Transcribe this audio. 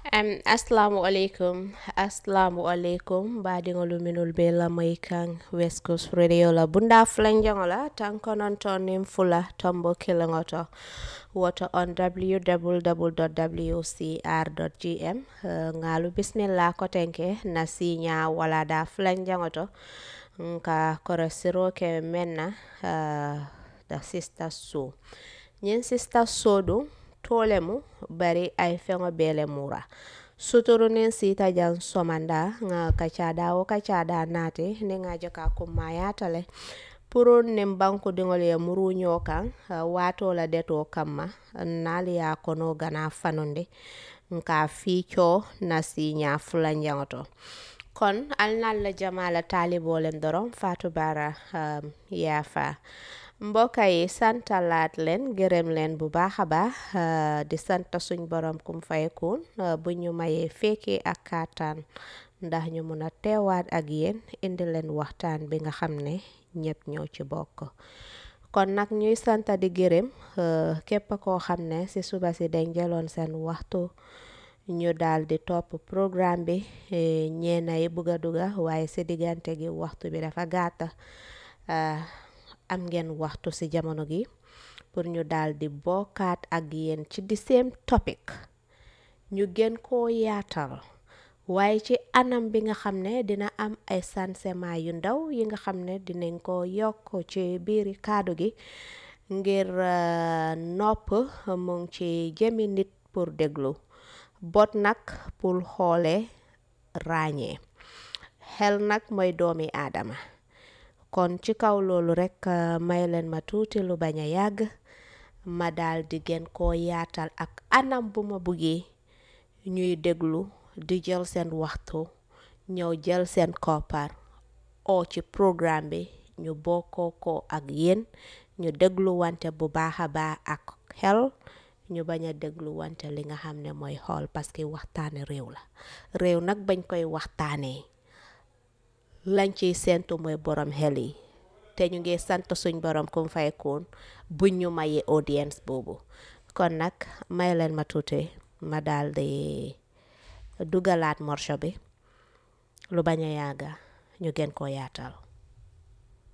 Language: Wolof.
Um, assalamu alaikum assalamu alaikum mbaɗigol minol be lamay kan west coast radio la bunda fulanjangola tan kononton nin fula tombo kilingoto woto on www.wcr.gm uh, ngalu bismillah kotenke na sinya wala da fulanjangoto nka korosiro ke menna uh, da sister so ñin sister so ɗum tole mu bari ay feŋo bele mura suturu nin sita jan somanda nga kacada wo kacada nati ni nga joka kumma yatale puru nin banku diŋol ye muru ño kan uh, wato la deto kamma naali ya kono gana fanundi nka fiico na siña fulanjaŋo to kon alnal la jamala talibolem doron fatu bara um, yafa mbokk yi santalaat leen gërëm leen bu baax a baax di sant suñ borom kum fayakun bu ñu mayee fekkee ak kàttan ndax ñu mun a teewaat ak yéen indi leen waxtaan bi nga xam ne ñëpp ñoo ci bokk kon nag ñuy sant di gërëm képp koo xam ne si suba si dañ jëloon seen waxtu ñu daal di topp programme bi ñeena yi bugg a duga waaye si diggante gi waxtu bi dafa gàtta am ngeen waxtu ci jamono gi pour ñu daal di bokkaat ak yéen ci di same topic ñu gën koo yaatal waaye ci anam bi nga xam ne dina am ay sansement yu ndaw yi nga xam ne dinañ ko yokk ci biiri kaddu gi ngir nopp mu ngi ci jëmi nit pour déglu bot nag pour xoole ràññee xel nag mooy doomi aadama kon ci kaw loolu rekk may leen ma tuuti lu bañ a yàgg ma daal di gën koo yaatal ak anam bu ma buggee ñuy déglu di jël seen waxtu ñëw jël seen koppar oo ci programme bi ñu bokkoo ko ak yéen ñu déglu wante bu baax a baax ak xel ñu bañ a déglu wante li nga xam ne mooy xool parce que waxtaane réew la réew nag bañ koy waxtaanee lañ ciy séentu mooy borom xel yi te ñu ngi sant suñ borom kum faykoon buñ ñu mayee audience boobu kon nag may leen ma tuuti ma daal di dugalaat morso bi lu bañ a yàgga ñu gën koo yaatal